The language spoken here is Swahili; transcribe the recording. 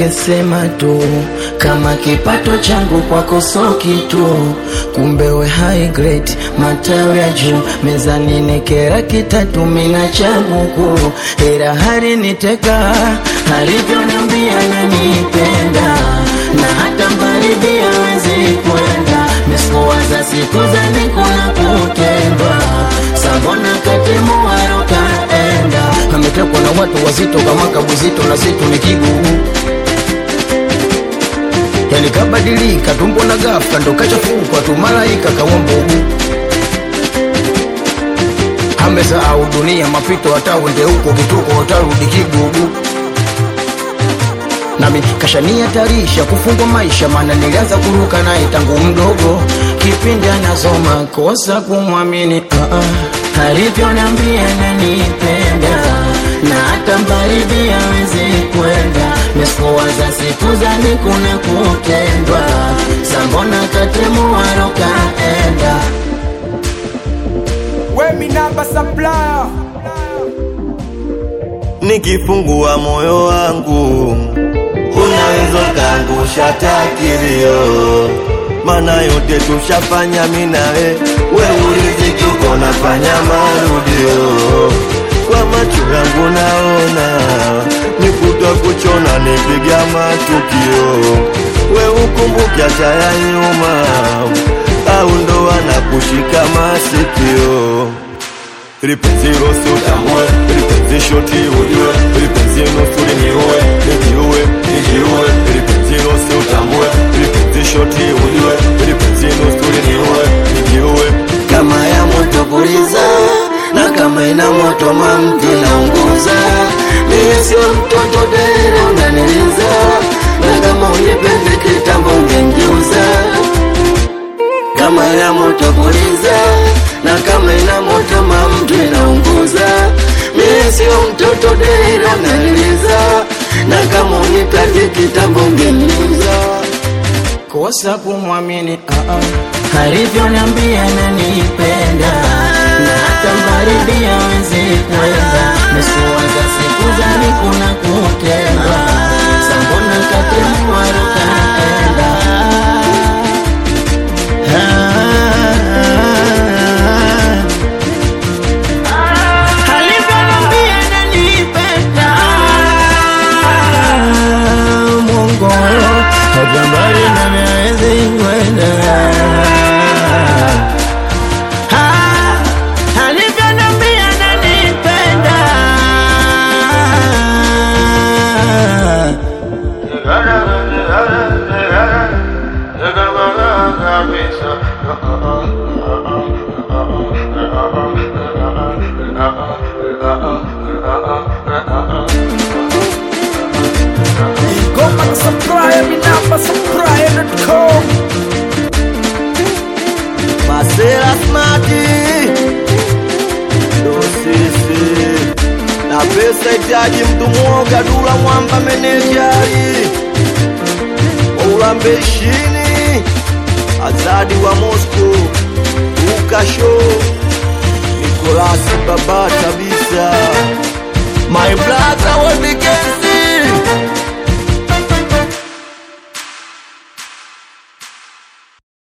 ungesema tu kama kipato changu kwako so kitu, kumbe we high grade, matawi ya juu mezani nekera kitatu mina cha buku, ila hari niteka alivyoniambia nanipenda na hata mbaridi hawezi kwenda mesikuwaza siku za nikuna kutendwa sabona katimuwaro kaenda ametekwa na watu wazito kama kabuzito na zitu ni kigugu yani kabadilika tumbo na ghafla ndo kachafukwa tu malaika kawambugu amesahau dunia mapito hata uende huko kituko utarudi kigugu nami kashanihatarisha kufungwa maisha, maana nilianza kuruka naye tangu mdogo, kipindi anasoma kosa kumwamini uh -uh. alivyoniambia nanipenda na hata mbaridi hawezi kwenda, mesikuwaza siku za nikuna kutendwa, sambona katemuwaro kaenda Wemi namba supplier nikifungua moyo wangu unaweza kaangusha takilio, mana yote tushafanya minawe, we uliziki uko nafanya marudio, kwa macho yangu naona nikuta kuchona nipiga matukio, we ukumbuke hata ya nyuma, au ndo anakushika masikio lipenzi rosi utambue, lipenzi shoti ujue, lipenzi nusuri niue, nijiue, nijiue, lipenzi rosi utambue, lipenzi shoti ujue, lipenzi nusuri niue, nijiue. kama ya moto puliza na kama ina moto mamti naunguza mie sio mtoto dere unaniliza na kama unipendi kitambo ungengeuza kama ina moto puliza na kama ina moto mamtu inaunguza mie sio mtoto dere unaniliza na kama unipendi kitambo ungengeuza kosa kumwamini uh -uh. alivyoniambia nanipenda na hata mbaridi hawezi kwenda mesikuwaza siku za nikuna kutendwa sambona katemuwaro kaenda alivyoniambia nanipenda Mungu hajambari na miezi kwenda Ah, alivyoniambia nanipenda Go back supplier Mi namba supplier.com Masela smati ndo sisi na pesa itaji mtu mwoga, dula mwamba menejari waulambe ishini azadi wa Moscow ukasho Nikolasi Babati